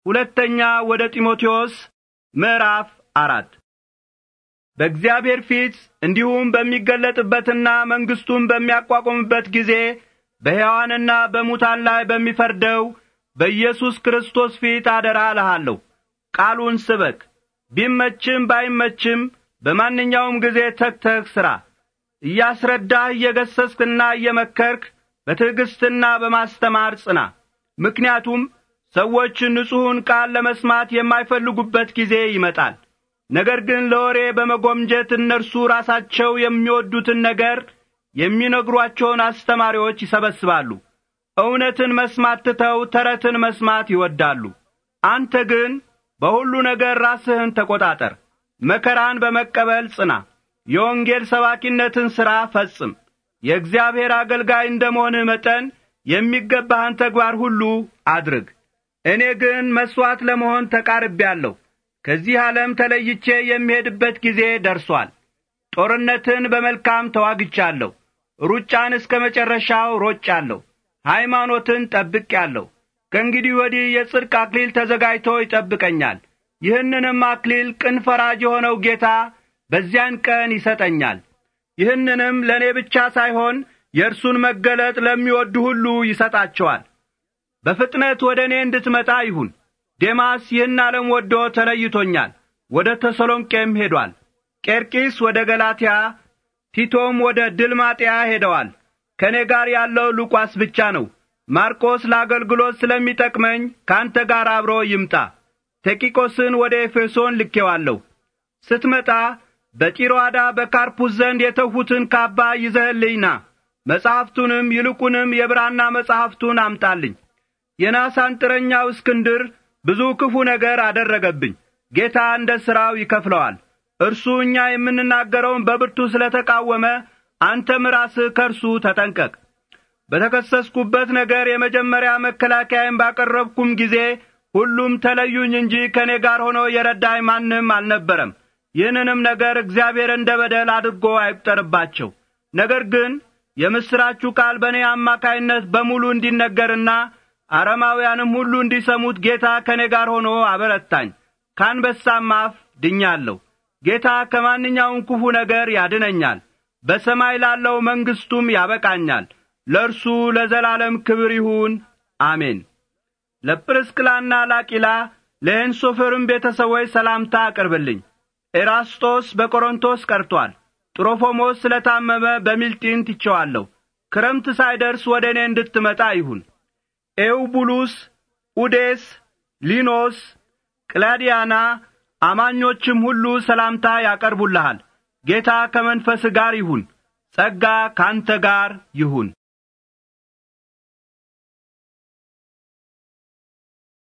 ሁለተኛ ወደ ጢሞቴዎስ ምዕራፍ አራት በእግዚአብሔር ፊት እንዲሁም በሚገለጥበትና መንግሥቱን በሚያቋቁምበት ጊዜ በሕያዋንና በሙታን ላይ በሚፈርደው በኢየሱስ ክርስቶስ ፊት አደራ እልሃለሁ። ቃሉን ስበክ። ቢመችም ባይመችም በማንኛውም ጊዜ ተግተህ ሥራ። እያስረዳህ እየገሰስክና እየመከርክ በትዕግሥትና በማስተማር ጽና። ምክንያቱም ሰዎች ንጹሑን ቃል ለመስማት የማይፈልጉበት ጊዜ ይመጣል። ነገር ግን ለወሬ በመጎምጀት እነርሱ ራሳቸው የሚወዱትን ነገር የሚነግሯቸውን አስተማሪዎች ይሰበስባሉ። እውነትን መስማት ትተው ተረትን መስማት ይወዳሉ። አንተ ግን በሁሉ ነገር ራስህን ተቈጣጠር፣ መከራን በመቀበል ጽና፣ የወንጌል ሰባኪነትን ሥራ ፈጽም። የእግዚአብሔር አገልጋይ እንደ መሆንህ መጠን የሚገባህን ተግባር ሁሉ አድርግ። እኔ ግን መሥዋዕት ለመሆን ተቃርቤአለሁ። ከዚህ ዓለም ተለይቼ የሚሄድበት ጊዜ ደርሷል። ጦርነትን በመልካም ተዋግቻለሁ። ሩጫን እስከ መጨረሻው ሮጫለሁ። ሃይማኖትን ጠብቄአለሁ። ከእንግዲህ ወዲህ የጽድቅ አክሊል ተዘጋጅቶ ይጠብቀኛል። ይህንንም አክሊል ቅን ፈራጅ የሆነው ጌታ በዚያን ቀን ይሰጠኛል። ይህንንም ለእኔ ብቻ ሳይሆን የእርሱን መገለጥ ለሚወዱ ሁሉ ይሰጣቸዋል። በፍጥነት ወደ እኔ እንድትመጣ ይሁን። ዴማስ ይህን ዓለም ወዶ ተለይቶኛል፣ ወደ ተሰሎንቄም ሄዷል። ቄርቂስ ወደ ገላትያ፣ ቲቶም ወደ ድልማጥያ ሄደዋል። ከእኔ ጋር ያለው ሉቃስ ብቻ ነው። ማርቆስ ለአገልግሎት ስለሚጠቅመኝ ከአንተ ጋር አብሮ ይምጣ። ቴቂቆስን ወደ ኤፌሶን ልኬዋለሁ። ስትመጣ በጢሮአዳ በካርፑስ ዘንድ የተውሁትን ካባ ይዘህልኝ ና። መጻሕፍቱንም ይልቁንም የብራና መጻሕፍቱን አምጣልኝ። የናስ አንጥረኛው እስክንድር ብዙ ክፉ ነገር አደረገብኝ። ጌታ እንደ ሥራው ይከፍለዋል። እርሱ እኛ የምንናገረውን በብርቱ ስለ ተቃወመ አንተም ራስህ ከእርሱ ተጠንቀቅ። በተከሰስኩበት ነገር የመጀመሪያ መከላከያዬን ባቀረብኩም ጊዜ ሁሉም ተለዩኝ እንጂ ከእኔ ጋር ሆኖ የረዳኝ ማንም አልነበረም። ይህንንም ነገር እግዚአብሔር እንደ በደል አድርጎ አይቁጠርባቸው። ነገር ግን የምሥራችሁ ቃል በእኔ አማካይነት በሙሉ እንዲነገርና አረማውያንም ሁሉ እንዲሰሙት ጌታ ከእኔ ጋር ሆኖ አበረታኝ። ከአንበሳም አፍ ድኛለሁ። ጌታ ከማንኛውም ክፉ ነገር ያድነኛል፣ በሰማይ ላለው መንግሥቱም ያበቃኛል። ለእርሱ ለዘላለም ክብር ይሁን፣ አሜን። ለጵርስቅላና ላቂላ ለሄንሶፌርም ቤተሰቦች ሰላምታ አቅርብልኝ። ኤራስጦስ በቆሮንቶስ ቀርቶአል። ጥሮፎሞስ ስለ ታመመ በሚልጢን ትቼዋለሁ። ክረምት ሳይደርስ ወደ እኔ እንድትመጣ ይሁን። ኤውቡሉስ፣ ኡዴስ፣ ሊኖስ፣ ቅላዲያና አማኞችም ሁሉ ሰላምታ ያቀርቡልሃል። ጌታ ከመንፈስ ጋር ይሁን። ጸጋ ካንተ ጋር ይሁን።